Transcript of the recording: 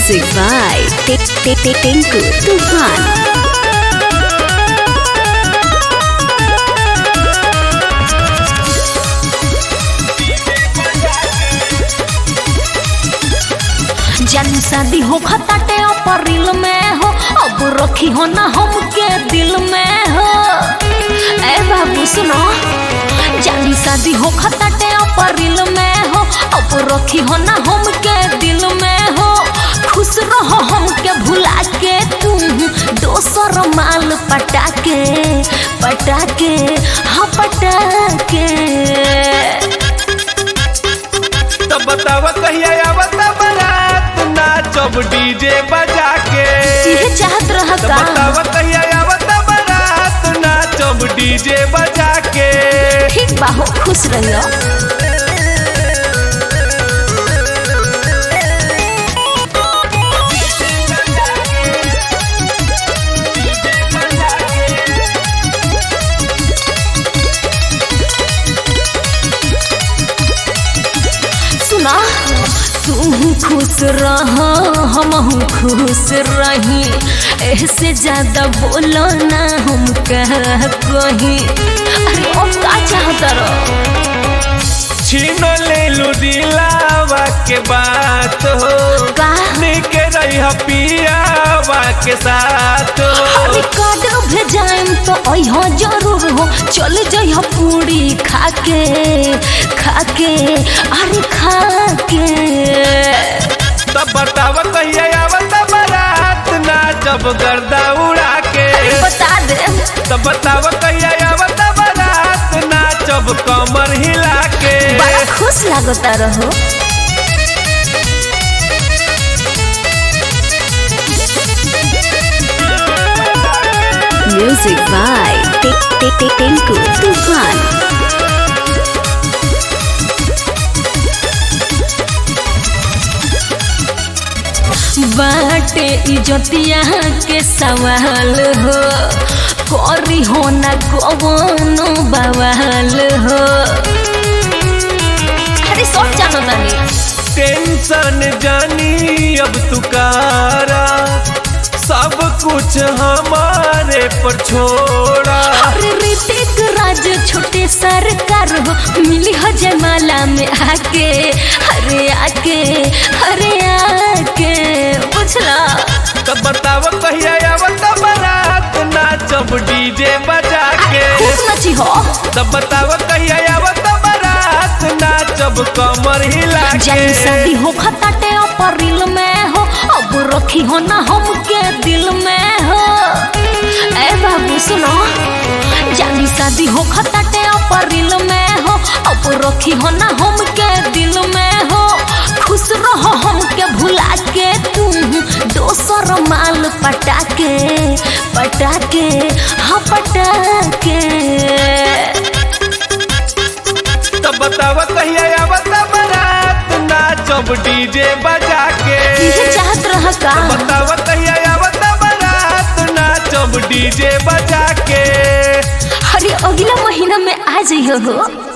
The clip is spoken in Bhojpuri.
Music by Tinku Tufan. जानी शादी हो खताटे अप्रैल में हो अब रखी हो ना हमके दिल में हो ए बाबू सुनो जानी शादी हो खताटे अप्रैल में हो अब रखी हो ना हमके दिल में हो खुश रहो हमके भुला के तुम दोसर माल पटा के पटा के हाँ पटा के तो बतावा कहिया आवत बारात नाचब डीजे बजा के ये चाहत रहा तो का बतावा कहिया आवत बारात नाचब डीजे बजा के ठीक बा हो खुश रहियो सुना तू खुश रह हम खुश रही ऐसे ज्यादा बोलो ना हम कह कहीं अरे ओ का चाहता रहो छीनो ले लू दिलावा के बात हो का निके रही पियावा के साथ हो अरे कार्ड भेजाएम तो अइहो जरूर हो चल जइहो पूरी खाके खाके अरे खाके तब बतावा कहिया आवत बारात नाचब गर्दा उड़ा के बता दे तब बतावा कहिया आवत बारात नाचब कमर हिला के बड़ा खुश लागता रहो Music by Tinku Tufan. बाटे इजतिया के सवाल हो करी हो ना कवनो बवाल हो अरे सब जानो तानी टेंशन जानी अब तुकारा सब कुछ हमारे पर छोड़ा अरे ऋतिक राज छोटे सरकार हो मिली हो जयमाला में आके अरे आके अरे आके बुझला तब बताव कहिया आवत बारात नाचब डीजे बजा के खूब नची हो तब बताव कहिया आवत बारात नाचब कमर हिला जब के शादी हो खताटे अप्रैल में हो अब रखी हो ना हमके दिल में हो ए बाबू सुनो जानी शादी हो खताटे अप्रैल में हो अब रखी हो ना हमके दिल में हो खुश रहो हमके भुला के तुम दोसर माल पटा के पटा के हाँ पटा के तब बताव कहिया आवत बारात नाचब डीजे बजा के ये चाहत रहा का बताव कहिया आवत बारात नाचब डीजे बजा के अरे अगला महीना में आ जाइयो हो